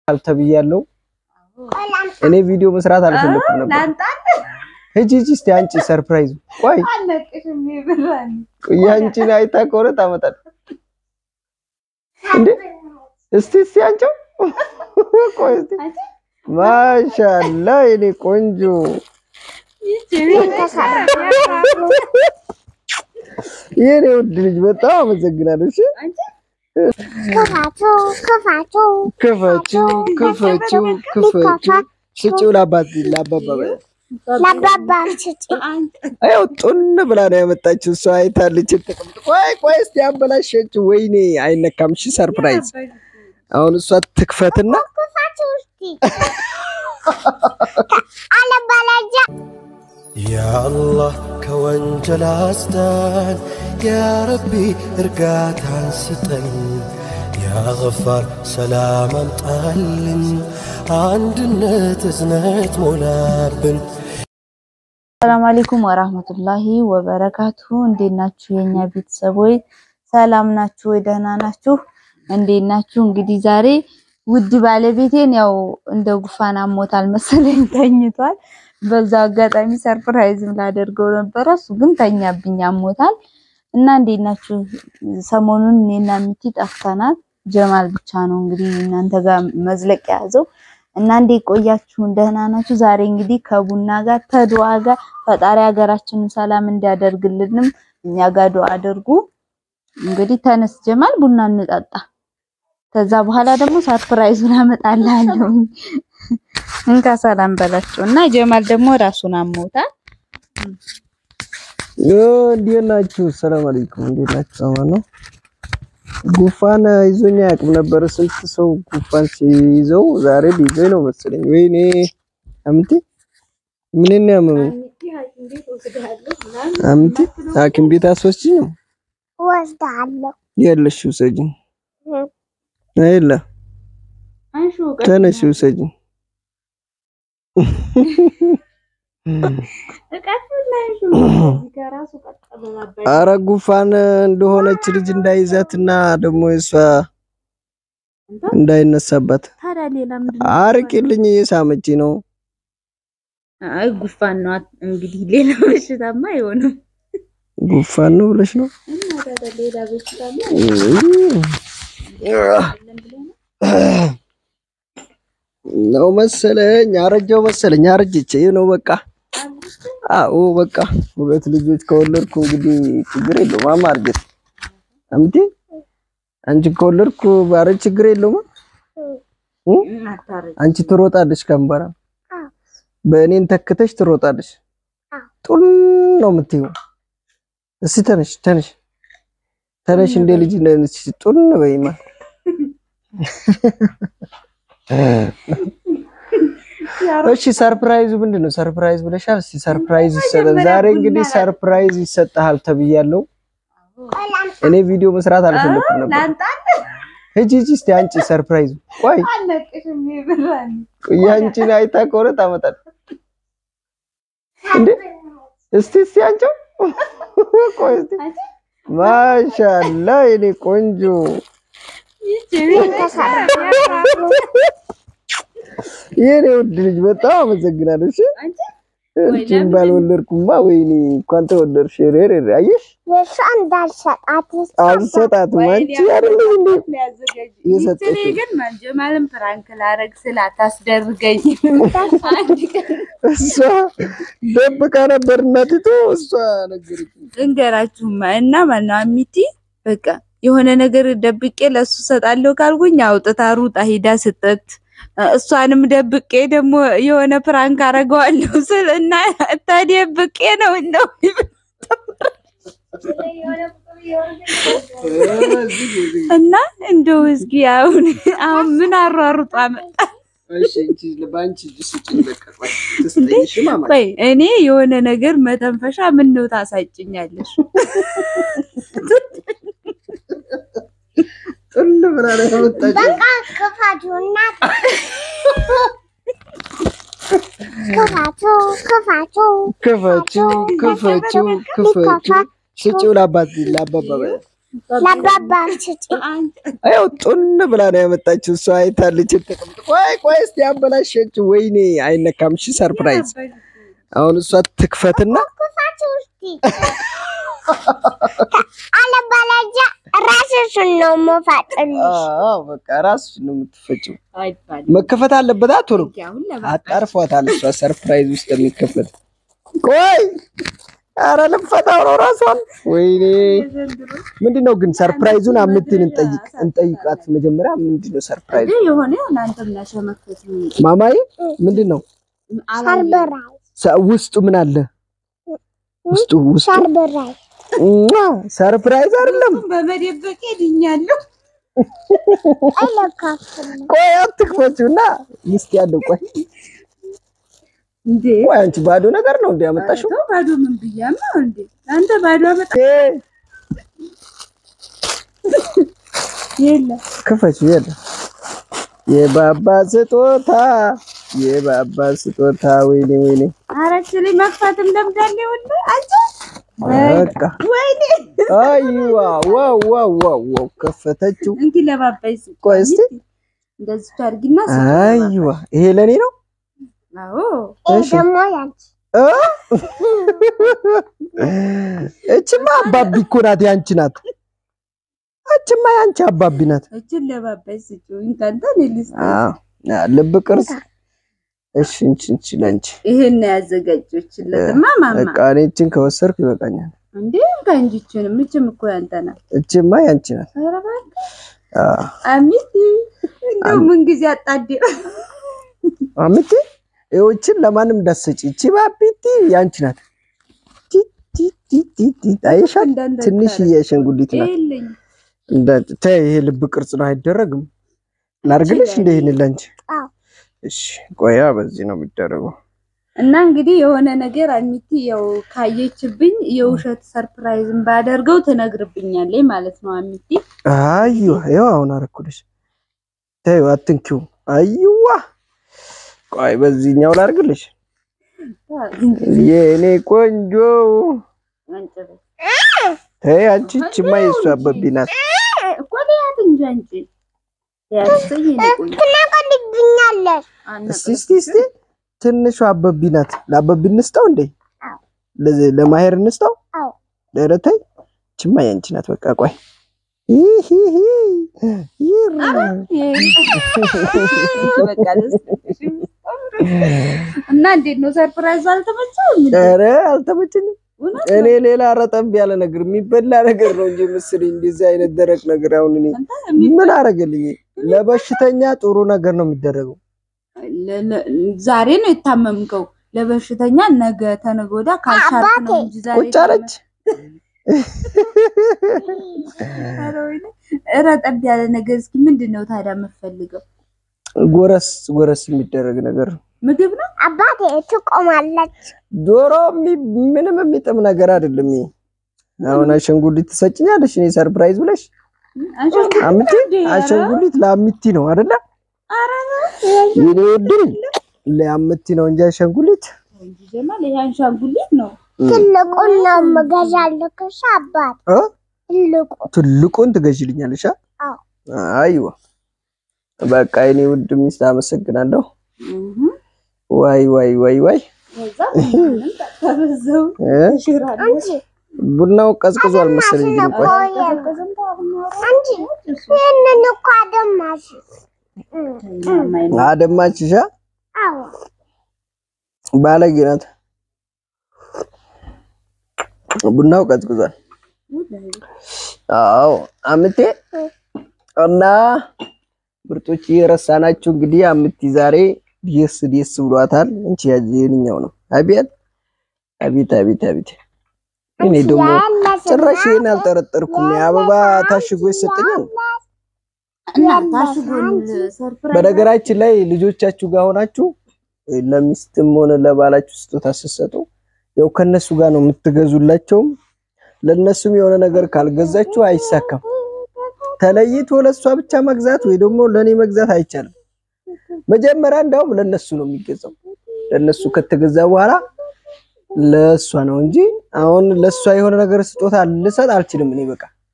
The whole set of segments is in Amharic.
ተብያለሁ። እኔ ቪዲዮ መስራት አልፈለኩም ነበር። ሂጂ ሂጂ እስቲ አንቺ ሰርፕራይዝ። ቆይ ቆይ አንቺን አይታ ከሆነ ታመጣለህ እንዴ? እስቲ እስቲ አንቺው ቆይ እስቲ ማሻአላ የኔ ቆንጆ የኔ ውድ ልጅ በጣም አመሰግናለሁ። እሺ ክፋችሁ ክፋችሁ ክፈችው ክፈችው ክፈችው ስጪው ለአባት ለአባባ በይ። ለአባባ ስጪ። አያው ጡን ብላ ነው ያመጣችው። እሷ አይታለች። ተቀምጥ ቆይ ቆይ እስቲ አበላሸችው። ወይኔ አይነካም። እሺ ሰርፕራይዝ። አሁን እሷ ትክፈትና ክፋችሁ እስቲ አለበለዚያ ያአላህ ከወንጀል አስዳን፣ ያረቢ እርጋታን ስጠን፣ ያገፋር ሰላም አምጣልን፣ አንድነት እዝነት ሞላብን። ሰላም አለይኩም ወራህመቱላሂ ወበረካቱ። እንዴት ናችሁ የኛ ቤተሰቦች? ሰላም ናችሁ ወይ? ደህና ናችሁ? እንዴት ናችሁ? እንግዲህ ዛሬ ውድ ባለቤቴን ያው እንደ ጉፋን አሞታል መሰለኝ ተኝቷል። በዛው አጋጣሚ ሰርፕራይዝም ላደርገው ነበረ፣ እሱ ግን ተኛብኝ አሞታል። እና እንዴት ናችሁ? ሰሞኑን እኔና ሚቲ ጠፍተናል። ጀማል ብቻ ነው እንግዲህ እናንተ ጋር መዝለቅ የያዘው እና እንዴት ቆያችሁ? ደህና ናችሁ? ዛሬ እንግዲህ ከቡና ጋር ተዱዓ ጋር ፈጣሪ ሀገራችንን ሰላም እንዲያደርግልንም እኛ ጋር ዱዓ አድርጉ። እንግዲህ ተነስ ጀማል ቡና እንጠጣ። ከዛ በኋላ ደግሞ ሰርፕራይዙን አመጣልሃለሁ። እንካ ሰላም በላቸው እና ጀማል ደግሞ ራሱን አሞታል። ኦ እንዴት ናችሁ? ሰላም አለይኩም። እንዴት ናችሁ? አማን ነው። ጉፋን ይዞኝ አያውቅም ነበር። ስንት ሰው ጉፋን ሲይዘው ዛሬ ሊይዘኝ ነው መሰለኝ። ወይኔ አምቲ ምን ነው ያመመኝ? አምቲ ሐኪም ቤት አስወስጂኝ ነው ወስዳለሁ። ያለሽ ውሰጂኝ። አይላ ተነሽ ውሰጂኝ። አረ ጉፋን እንደሆነች ልጅ እንዳይዛትና ደግሞ እሷ እንዳይነሳባት ታዲያ ሌላ ምንድን ነው? አርቂልኝ። እየሳመች ነው። አይ ጉፋን ነው እንግዲህ ሌላ በሽታማ አይሆንም። ጉፋን ነው ብለሽ ነው እና ታዲያ ሌላ በሽታ ነው መሰለኝ። አረጀው መሰለኝ። አረጀች ነው በቃ። አዎ በቃ ሁለት ልጆች ከወለድኩ እንግዲህ ችግር የለውም። አማርጀት አምቲ አንቺ ከወለድኩ ባረ ችግር የለውም። እ? አንቺ ትሮጣለሽ ከንበራ በእኔን ተክተሽ ትሮጣለሽ። ጡን ነው የምትይው። እስቲ ተነሽ ተነሽ ተነሽ፣ እንደ ልጅ ነሽ። ጡን በይማ እሺ ሰርፕራይዙ ምንድን ነው? ሰርፕራይዝ ብለሻል። እስቲ ሰርፕራይዝ ይሰጣል። ዛሬ እንግዲህ ሰርፕራይዝ ይሰጥሃል ተብያለሁ። እኔ ቪዲዮ መስራት አልፈለኩም ነበር። ሂጂ ሂጂ እስቲ አንቺ ሰርፕራይዙ። ቆይ ቆይ አንቺን አይታ ከሆነ ታመጣለህ እንዴ? እስቲ እስቲ አንቺው ቆይ እስቲ ማሻአላ የኔ ቆንጆ የኔ ውድ ልጅ በጣም አመሰግናለሁ። እሺ አንቺን ባልወለድኩማ ወይኔ እንኳን ተወለድሽ። ሬሬ አየሽ የእሷ እንዳልሰጣት አልሰጣትም። አንቺ አይደለም እንዴ የሰጠሽ እኔ ግን ጀማልን ፕራንክ ላረግ ስላት አስደርገኝ አንድ ቀን እሷ ደብቃ ነበር እናቲቱ። እሷ ነገረች። እንገራችሁማ እና ማነው አሚቲ በቃ የሆነ ነገር ደብቄ ለሱ ሰጣለሁ ካልኩኝ አውጥታ ሩጣ ሂዳ ስጠት እሷንም ደብቄ ደግሞ የሆነ ፕራንክ አረገዋለሁ ስል እና ተደብቄ ነው እንደው እና እንደው እስኪ አሁን አሁን ምን አሯሩጧ መጣ። እሺ እንቺ ለባንቺ ስጭኝ በቃ ቆይ ትስጠኝሽ ማማ ቆይ እኔ የሆነ ነገር መተንፈሻ ምን ነው ታሳጭኛለሽ? ጥል ብላ ነው ያመጣችው። በቃ ክፋችሁና ክፋችሁ ክፋችሁ ክፈችው ክፈችው ክፈችው ስጪው ለአባት ለአባባ በይ። ለአባባ ስጪ። አው ጡን ብላ ነው ያመጣችው። እሷ አይታለች። ተቀምጥ ቆይ ቆይ እስቲ አበላሸችው። ወይኔ አይነካም። እሺ ሰርፕራይዝ። አሁን እሷ ትክፈትና ክፋት ውስቲ አለበለዚያ ራስሽን ነው የምፈጥልሽ። አዎ በቃ ራስሽ ነው የምትፈጭው። አይባልም። መከፈት አለበት። አትወሩ አሁን ለባ አጣርፏታል። እሷ ሰርፕራይዝ ውስጥ የሚከፈት ቆይ አረ ልፈታው ነው ራሷን። ወይኔ ምንድን ነው ግን ሰርፕራይዙን አምትን እንጠይቅ እንጠይቃት መጀመሪያ። ምንድን ነው ሰርፕራይዝ እንዴ የሆነ እናንተ ምናሸመከት ነው ማማዬ? ምንድን ነው ሰርበራይ ሰ- ውስጡ ምን አለ? ውስጡ ውስጡ ሰርበራይ ሟ! ሰርፕራይዝ አይደለም። በመደበቅ ድኛለሁ። አይለካፍልም። ቆይ አትክፈችው እና ውስጥ ያለው ቆይ እንዴ ቆይ አንቺ ባዶ ነገር ነው እንደ ያመጣሽው? ተው፣ ባዶ ምን ብያም ነው እንዴ አንተ ባዶ አመጣ እ የለ ክፈችው የለ የባባ ስጦታ የባባ ስጦታ። ወይኔ ወይኔ አረች ላይ መክፈትም ለምዳለ ወለ አንተ በቃ ወይኔ አይዋ ዋው ዋው ዋው ዋው ከፈተችው። እንኪ ለባባይ ስ ቆይ እስቲ እንደዚህ ታርጊና አይዋ ይሄ ለኔ ነው። አዎ ይሄ እሺ ደግሞ ያንቺ እ? እችማ አባቢ እኮ ናት፣ ያንቺ ናት። እችማ ያንቺ አባቢ ናት። እችን ለባባይ ስጪው እንካንተ ልልስ አዎ አ፣ ልብ ቅርጽ። እሺ እንቺ እንቺ ለንቺ ይሄን ነው ያዘጋጀችለትማ ማማ በቃ እኔ እችን ከወሰርኩ ይበቃኛል። እንዴ ከእንጂችንም እችም እኮ ያንተ ናት። እችማ ያንቺ ናት። ኧረ እባክህ አዎ አሚቲ እንደው ምን ጊዜ አጣዴ አምቲ ይኸውችን ለማንም እንዳትሰጪ። እቺ ባቢቲ ያንቺ ናት። ቲ ቲ ቲ ቲ ቲ አይሻ እንዳንተ ትንሽ የአሻንጉሊት ናት። የለኝ እንደ ተይ ይሄ ልብ ቅርጽ ነው አይደረግም። ላርግልሽ እንደ ይሄን ላንቺ አዎ። እሺ ቆያ በዚህ ነው የሚደረገው። እና እንግዲህ የሆነ ነገር አሚቲ ያው ካየችብኝ የውሸት ሰርፕራይዝን ባደርገው ትነግርብኛለች ማለት ነው። አሚቲ አይዋ ይኸው አሁን አረኩልሽ። ተይው አትንኪው። አይዋ ቆይ በዚህኛው ላርግልሽ። የኔ ቆንጆ ተይ አንቺ እችማ የእሱ አበቢ ናት። እኮ ሊያት እንጂ አንቺ ያስተኝ ቆይ ትነቀልብኛለሽ። እስቲ እስቲ እስቲ ትንሿ አበቢ ናት። ለአበቢ እንስጠው እንዴ? ለዚ- ለማሄር እንስጠው? አዎ። ኧረ ተይ እችማ ያንቺ ናት። በቃ ቆይ ይሂሂ ይራ በቃ ደስ እና እንዴት ነው ሰርፕራይዝ አልተመቸውም? እንዴ? ኧረ አልተመቸኝም። እውነት እኔ ሌላ ረጠብ ያለ ነገር የሚበላ ነገር ነው እንጂ ምስል እንደዚህ አይነት ደረቅ ነገር አሁን እኔ አንተ የሚ- ምን አረገልኝ? ለበሽተኛ ጥሩ ነገር ነው የሚደረገው። ለ- ለ- ዛሬ ነው የታመምከው። ለበሽተኛ ነገ ተነገ ወዲያ ካልቻልክ ነው እንጂ ዛሬ ቁጭ አለች። ኧረ ወይኔ፣ ረጠብ ያለ ነገር እስኪ ምንድን ነው ታዲያ የምትፈልገው? ጎረስ ጎረስ የሚደረግ ነገር ነው። ምግብ ነው አባቴ ትቆማለች። ዶሮ የሚ- ምንም የሚጥም ነገር አይደለም። ይሄ አሁን አሸንጉሊት ትሰጭኛለሽ እኔ ሰርፕራይዝ ብለሽ አንሸንጉሊት አምቲ እንዴ? ኧረ፣ አሸንጉሊት ለአምቲ ነው አይደለ? ኧረ፣ የኔ ውድም ለአምቲ ነው እንጂ አሸንጉሊት እንጂ ጀማል ይሄ አንሻንጉሊት ነው። ትልቁን ነው የምገዛልክሽ አባት። እ? ትልቁ ትልቁን ትገዥልኛለሽ? አ? አዎ። አይዋ በቃ የኔ ውድ ሚስት አመሰግናለሁ። እህ፣ ዋይ ዋይ ዋይ ዋይ ከዛ ምንም ተበዘው እ? ሽራለች አንቺ ቡናው ቀዝቅዟል መሰለኝ። ግን ቆይ አንቺ ይህንን እኮ አደማሽ። አደማችሻ አዎ ባለጌ ናት። ቡናው ቀዝቅዟል። አዎ አምቴ እና ምርጦች የረሳናችሁ እንግዲህ አምቲ ዛሬ ደስ ደስ ብሏታል። እንቺ የኛው ነው። አቤት አቤት አቤት አቤት። እኔ ደግሞ ጭራሽ ይሄን አልጠረጠርኩም። የአበባ ታሽጎ ይሰጠኛል። እና ታሽጎን ሰርፕራይዝ በነገራችን ላይ ልጆቻችሁ ጋር ሆናችሁ ለሚስትም ሆነ ለባላችሁ ስጦታ ስትሰጡ ያው ከነሱ ጋር ነው የምትገዙላቸውም። ለነሱም የሆነ ነገር ካልገዛችሁ አይሳካም። ተለይቶ ለእሷ ብቻ መግዛት ወይ ደግሞ ለእኔ መግዛት አይቻልም። መጀመሪያ እንዳውም ለነሱ ነው የሚገዛው። ለነሱ ከተገዛ በኋላ ለእሷ ነው እንጂ አሁን ለእሷ የሆነ ነገር ስጦታ ልሰጥ አልችልም። እኔ በቃ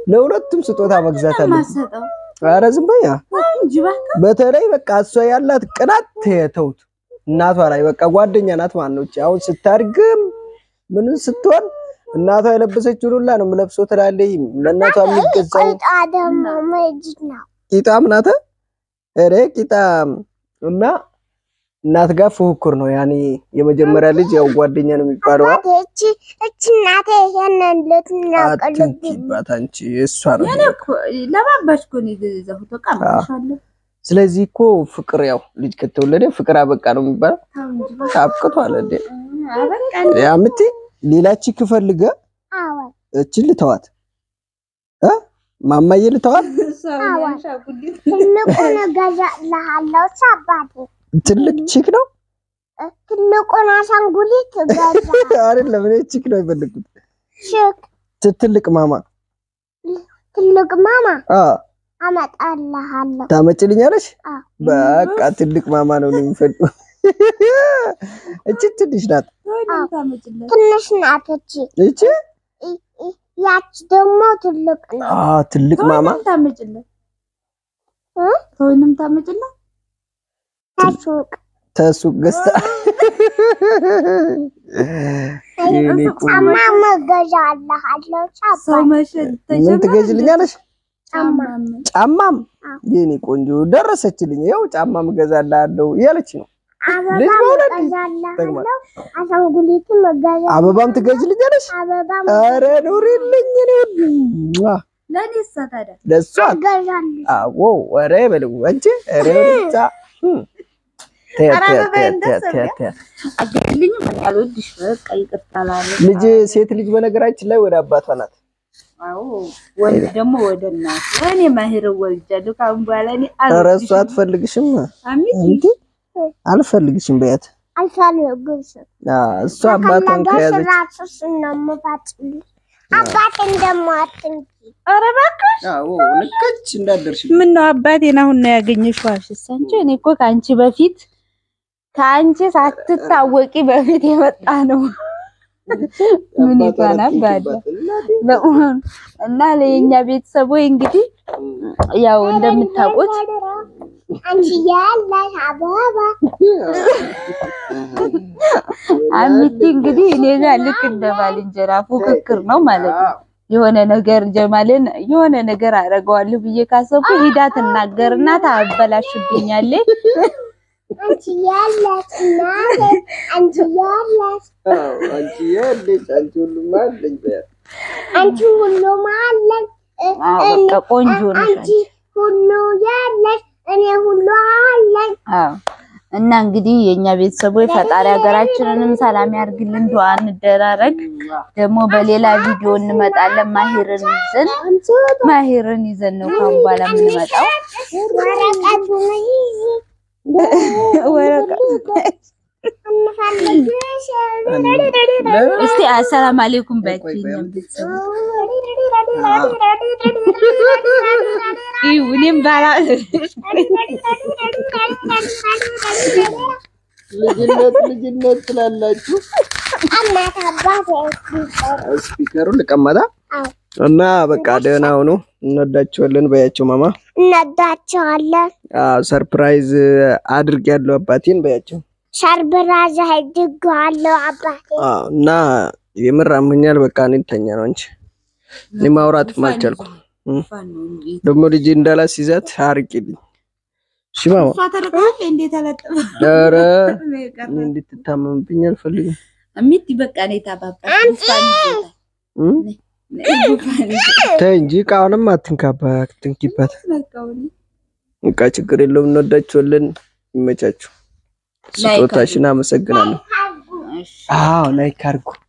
ለሁለቱም ስጦታ መግዛት አለ። ማሰጠው ኧረ ዝም በይ። እንጂ እባክህ በተለይ በቃ እሷ ያላት ቅናት ተውት። እናቷ ላይ በቃ ጓደኛ ናት ማለት ነው። እቺ አሁን ስታድግም ምን ስትሆን እናቷ የለበሰችውን ሁላ ነው የምለብሰው ትላለች። ለእናቷ የሚገዛው ቆይጣ ደግሞ ምንድን ነው? ቂጣም ናት። ኧረ ቂጣም እና እናት ጋር ፉክክር ነው። ያኔ የመጀመሪያ ልጅ ያው ጓደኛ ነው የሚባለው። አባቴ እቺ እቺ እናቴ ይሄንን ልትነቅልብኝ አትንኪባት አንቺ እሷ ነው እኔ እኮ ለባባሽ እኮ ነው የገዛሁት። በቃ አምጥሻለሁ። ስለዚህ እኮ ፍቅር ያው ልጅ ከተወለደ ፍቅር አበቃ ነው የሚባለው። ተው እንጂ እባክህ። አብቅቷል እንዴ አበቃ ያ ምት ሌላች ክፈልገ አዎን እችን ልተዋት እ ማማዬ ልተዋት ሰው ያሻጉልኝ ትልቁን እገዛልሃለሁ እሺ አባቴ ትልቅ ቺክ ነው ትልቁን አሻንጉሊት እገዛ አይደለም እኔ ቺክ ነው የፈለኩት ሽክ ት- ትልቅ ማማ ትልቅ ማማ አ አመጣልሃለሁ ታመጭልኛለሽ አዎ። በቃ ትልቅ ማማ ነው የሚፈልገው እቺ ትንሽ ናት ታመጭለት ትንሽ ናት እቺ እቺ ይ- ይ- ያች ደግሞ ትልቅ ነው አ ትልቅ ማማ ተወንም ታመጭለት እ? ተወንም ታመጭለት ታሱቅ ተሱቅ ገዝታ የኔ ቆንጆ ጫማ እገዛልሃለሁ እሺ ሰው አባቴ መሸጥ ምን ተጀመረ። ትገዥልኛለሽ ጫማ ጫማም አዎ። የኔ ቆንጆ ደረሰችልኝ ይኸው ጫማም እገዛልሃለሁ እያለች ነው ልጅ አበባም መውለድ እገዛልሃለሁ አሻንጉሊትም እገዛልሃለሁ አበባም ትገዥልኛለሽ አበባም ኧረ ኑሪልኝ እኔ ውድ ሟ! ለእኔ እሳ ታዲያ ለእሷ እገዛልሃለሁ አዎ ኧረ በለው አንቺ ኧረ ወደዛ እም። ተያት ኧረ ተያት አበባዬን ተያት ደስ ተያት ተያት። አገልግልኝ በቃ አልወድሽ በቃ ይቅርታ እላለሁ። ልጅ ሴት ልጅ በነገራችን ላይ ወደ አባቷ ናት አዎ ወንድ ደግሞ ወደ እናት እኔ ማሂር ወልጃለሁ። ከአሁን በኋላ እኔ ኧረ እሷ አልወድሽም። አትፈልግሽም አሚቲ እንዴ አልፈልግሽም በያት አልፈልግም አዎ፣ እሷ አባቷን ከያዘች ራሱስ ነው የምፋጭልሽ አባቴን ደግሞ አትንኪ ኧረ እባክህ አዎ ልከች እንዳደርሽ ምን ነው አባቴን አሁን ነው ያገኘሽው? አልሽስ አንቺ እኔ እኮ ከአንቺ በፊት ከአንቺ ሳትታወቂ በፊት የመጣ ነው። ምን ይባላል አባለ በእውኑ እና ለየኛ ቤተሰቦች እንግዲህ ያው እንደምታውቁት አንቺ ያለሽ አበባ አሚቲ እንግዲህ እኔ ጋር ልክ እንደ ባልንጀራ ፉክክር ነው ማለት ነው። የሆነ ነገር ጀማልን የሆነ ነገር አደርገዋለሁ ብዬ ካሰብኩ ሂዳ ትናገርና ታበላሽብኛለች። አንቺ ያለሽ እናቴ አንቺ ያለሽ አንቺ ያለሽ አንቺ ሁሉም አለኝ በያት አንቺ ሁሉም አለኝ እ- አዎ እኔ- በቃ ቆንጆ ነሽ አንቺ ሁሉ ያለሽ እኔ ሁሉ አለኝ አዎ እና እንግዲህ የኛ ቤተሰቦች ፈጣሪ ሀገራችንንም ሰላም ያርግልን፣ ዱአ እንደራረግ። ደግሞ በሌላ ቪዲዮ እንመጣለን። ማሂርን ይዘን ማሂርን ይዘን ነው ካሁን በኋላ የምንመጣው። ወረቀቱን ይዤ ወረቀት እንፈልግሽ እስቲ አሰላም አለይኩም ባያችሁ የኛም ቤተሰቦች ይሁ እኔም ባላ ልጅነት ልጅነት ትላላችሁ እናት አባቴ ስፒከሩን ልቀመጣ አዎ እና በቃ ደህና ሁኑ እንወዳቸዋለን በያቸው ማማ እንወዳቸዋለን። አዎ ሰርፕራይዝ አድርግ ያለው አባቴን በያቸው ሰርብራዝ አድርጌዋለሁ አባቴ። አዎ እና የምር አሞኛል በቃ እኔ ልተኛ ነው እንጂ እኔ ማውራትም አልቻልኩም ደግሞ ልጅ እንዳላስይዛት አርቂልኝ እሺ ማማ እሷ ተለቀቀ እንዴት ተለቀቀ ኧረ እኔ እንድትታመምብኝ አልፈልግም አሚቲ በቃ ነው ታባባ ጉፋን ይዞታል እም? ጉፋን ይዞታል ተይ እንጂ እቃውንም አትንካባ አትንኪባት በቃውን በቃ ችግር የለውም እንወዳቸዋለን ይመቻችሁ ላይክ ስጦታሽን አመሰግናለሁ እሺ አዎ ላይክ አድርጉ